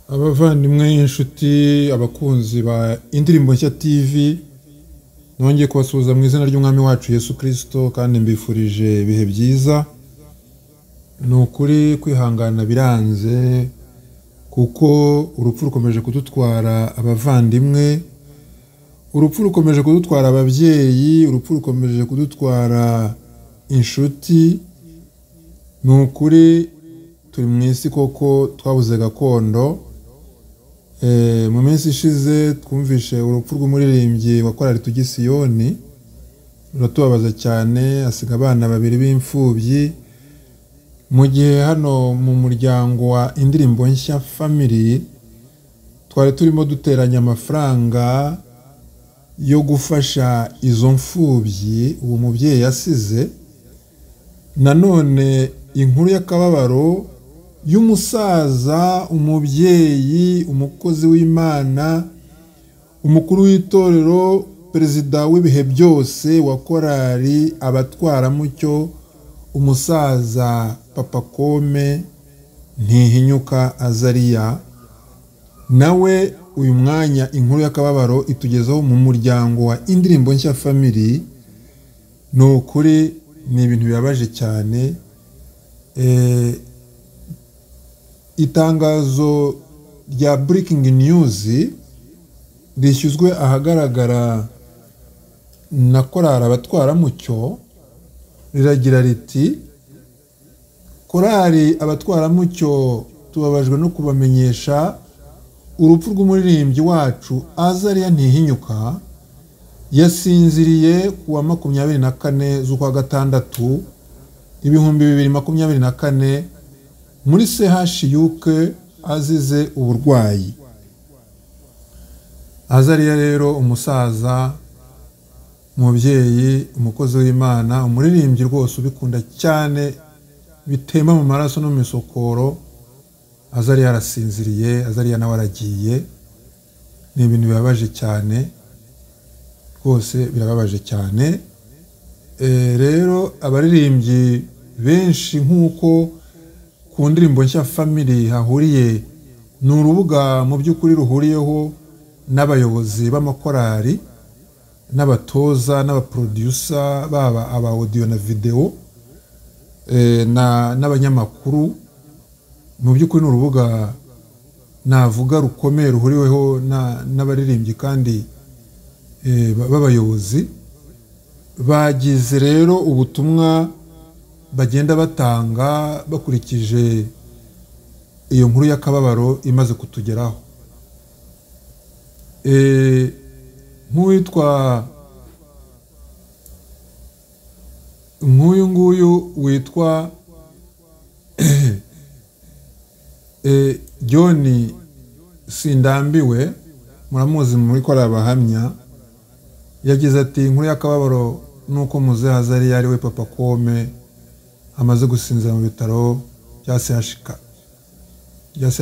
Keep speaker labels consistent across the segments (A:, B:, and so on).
A: abavandimwe inshuti abakunzi ba indirimbo nshya tv nongeye kubasuhuza mu izina ry'umwami wacu yesu kirisito kandi mbifurije ibihe byiza ni ukuri kwihangana biranze kuko urupfu rukomeje kudutwara abavandimwe urupfu rukomeje kudutwara ababyeyi urupfu rukomeje kudutwara inshuti ni ukuri turi mu isi koko twabuze gakondo mu minsi ishize twumvishe urupfu rw'umuririmbyi wa korari tugisiyoni ruratubabaza cyane asiga abana babiri b'imfubyi mu gihe hano mu muryango wa indirimbo nshya family twari turimo duteranya amafaranga yo gufasha izo mfubyi uwo mubyeyi yasize nanone inkuru y'akababaro y'umusaza umubyeyi umukozi w'imana umukuru w'itorero perezida w'ibihe byose wa korari abatwaramucyo umusaza papa kome ntihinyuka azariya nawe uyu mwanya inkuru y'akababaro itugezaho mu muryango wa indirimbo nshya family ni ukuri ni ibintu bibabaje cyane itangazo rya burikingi niyuzi rishyizwe ahagaragara na korari abatwaramucyo riragira riti korari abatwaramucyo tubabajwe no kubamenyesha urupfu rw'umuririmbyi wacu azariya ntihinyuka yasinziriye ku wa makumyabiri na kane z'ukwa gatandatu ibihumbi bibiri makumyabiri na kane muri sehashiyuke azize uburwayi azariya rero umusaza umubyeyi umukozi w'imana umuririmbyi rwose ubikunda cyane bitemba mu maraso no mu isokoro azariya arasinziriye azariya nawe aragiye ni ibintu bibabaje cyane rwose birababaje cyane rero abaririmbyi benshi nk'uko ku ndirimbo nshya family hahuriye ni urubuga mu by'ukuri ruhuriyeho n'abayobozi b'amakorari n'abatoza n'abaprodusa baba aba audio na videwo n'abanyamakuru mu by'ukuri ni urubuga navuga rukomeye ruhuriweho n'abaririmbyi kandi b'abayobozi bagize rero ubutumwa bagenda batanga bakurikije iyo nkuru y'akababaro imaze kutugeraho nk'uwitwa nk'uyu nguyu witwa john sindambiwe muramuzi muri ko abahamya yagize ati inkuru y'akababaro nuko muzehazari yari we papa kome amaze gusinzira mu bitaro bya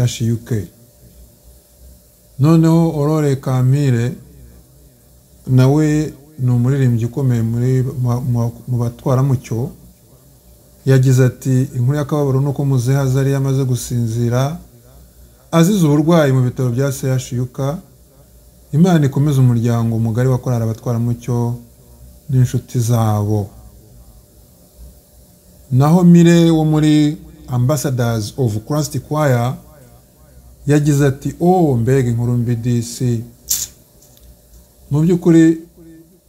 A: chuk noneho orore kampire nawe ni umuririmbyi ukomeye mu batwaramucyo yagize ati inkuru y'akababaro ni uko muzehaza yari amaze gusinzira azize uburwayi mu bitaro bya chuk imana ikomeza umuryango mugari wa korari abatwaramucyo n'inshuti zabo naho mire wo muri ambasadazi ofu kurasiti kwaya yagize ati o mbega inkuru mbi disi mu by'ukuri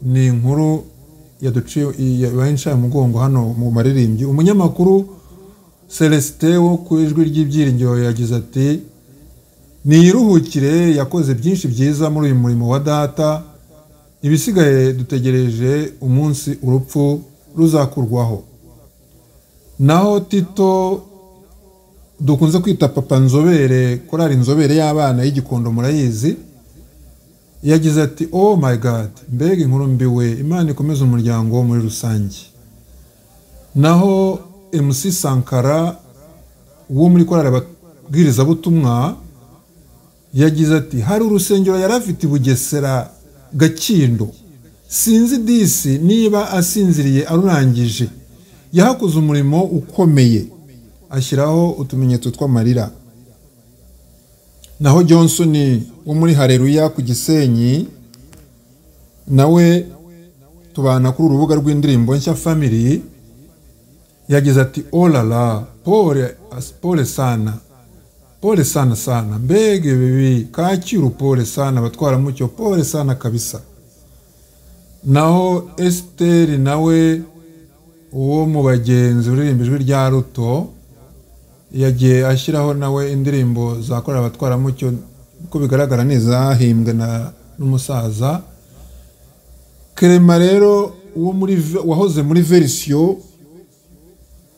A: ni inkuru yabaye inshaya mugongo hano mu maririmbyi umunyamakuru celestin wo ku ijwi ry'ibyiringiro yagize ati niyiruhukire yakoze byinshi byiza muri uyu murimo wa data ibisigaye dutegereje umunsi urupfu ruzakurwaho naho tito dukunze kwita papa nzobere korari inzobere y'abana y'igikondo murayizi yagize ati oh my god mbega inkuru mbi we imana ikomeza umuryango muri rusange naho mc sankara wo muri korari ababwirizabutumwa yagize ati hari urusengero yari afite i bugesera gakindo sinzi disi niba asinziriye arurangije yahakoze umurimo ukomeye ashyiraho utumenyetso tw'amarira naho Johnson wo muri hareruya ku gisenyi nawe tubana kuri urubuga rw'indirimbo nshya family yagize ati orara pole as- pole sana pole sana sana mbega bibi kacyiru pole sana abatwaramucyo pole sana kabisa naho esiteri nawe uwo mu bagenzi uririmba ijwi rya ruto yagiye ashyiraho nawe indirimbo zakorera abatwaramucyo uko bigaragara ni izahimbwe na- n'umusaza kerema rero uwo muri Ve- wahoze muri verisiyo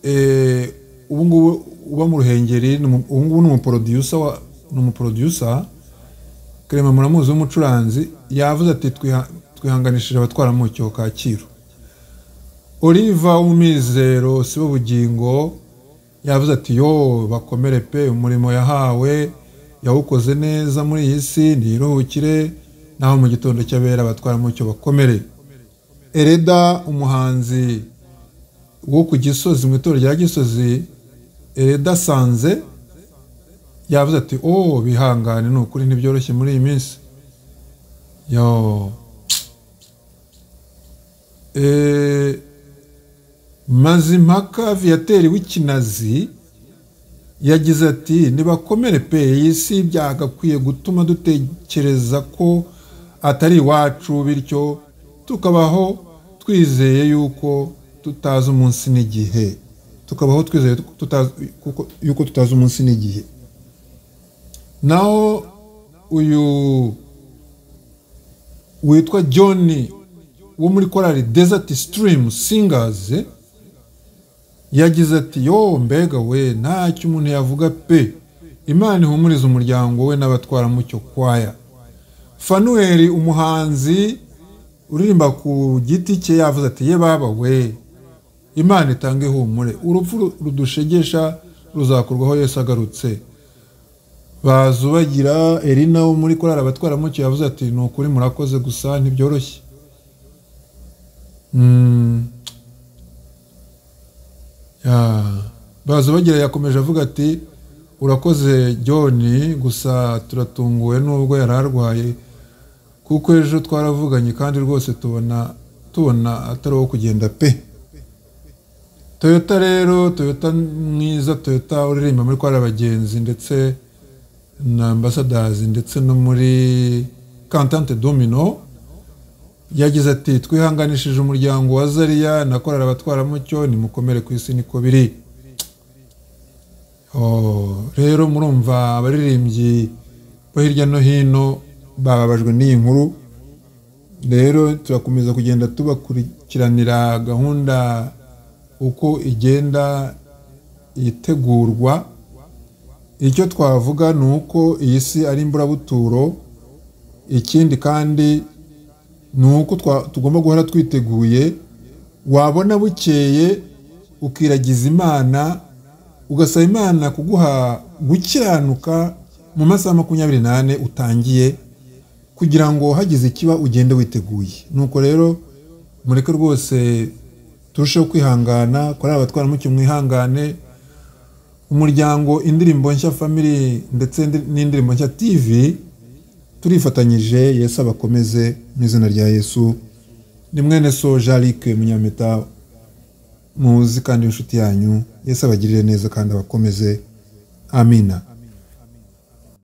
A: eh, ubu ngubu uba mu ruhengeri ni umu- ubu ngubu ni umuproducer wa- ni umuproducer Clement muramuzi w'umucuranzi yavuze ati "Twiha- twihanganishije abatwaramucyo kacyiru oliva w'umwizero si bo bugingo yavuze ati yo bakomere pe umurimo yahawe yawukoze neza muri iyi si ntiruhukire naho mu gitondo cy'abera abatwaramucyo bakomere ereda umuhanzi wo ku gisozi mu itorero rya gisozi ereda sanze yavuze ati oh bihangane ni ukuri ntibyoroshye muri iyi minsi yo Eh, mazimpaka viyateri w'ikinazi yagize ati nibakomere pe iyi si byagakwiye gutuma dutekereza ko atari iwacu bityo tukabaho twizeye yuko tutazi umunsi n'igihe tukabaho twizeye tutazi, kuko, yuko tutazi umunsi n'igihe naho uyu witwa john wo muri korali desert stream singers yagize ati yo mbega we ntacyo umuntu yavuga pe imana ihumuriza umuryango we n'abatwaramucyo kwaya fanueli umuhanzi uririmba ku giti cye yavuze ati ye baba we imana itanga ihumure urupfu rudushegesha ruzakurwaho yesu agarutse bazubagira erina wo muri korari abatwaramucyo yavuze ati ni ukuri murakoze gusa ntibyoroshye Mm. Yeah. bazubagira yakomeje avuga ati urakoze john gusa turatunguwe n'ubwo yari arwaye kuko ejo twaravuganye kandi rwose tubona tubona atari uwo kugenda pe toyota rero toyota mwiza toyota uririmba muri korari abagenzi ndetse na ambasadazi ndetse no muri kantante domino yagize ati twihanganishije umuryango wa zariya na korari abatwaramucyo nimukomere ku isi niko biri Oh, rero murumva abaririmbyi bo hirya no hino bababajwe n'iyi nkuru rero turakomeza kugenda tubakurikiranira gahunda uko igenda itegurwa icyo twavuga ni uko iyi si ari imburabuturo ikindi kandi ni uko twa- tugomba guhora twiteguye wabona bukeye ukiragiza imana ugasaba imana kuguha gukiranuka mu masaha makumyabiri n'ane utangiye kugira ngo hagize ikiba ugende witeguye nuko rero mureke rwose turusheho kwihangana kuri abatwaramucyo mwihangane umuryango indirimbo nshya family ndetse ndi- n'indirimbo nshya tv turifatanyije yesu abakomeze mu izina rya yesu ni mwene so jarike munyampeta muzi kandi w'inshuti yanyu yesu abagirire neza kandi abakomeze amina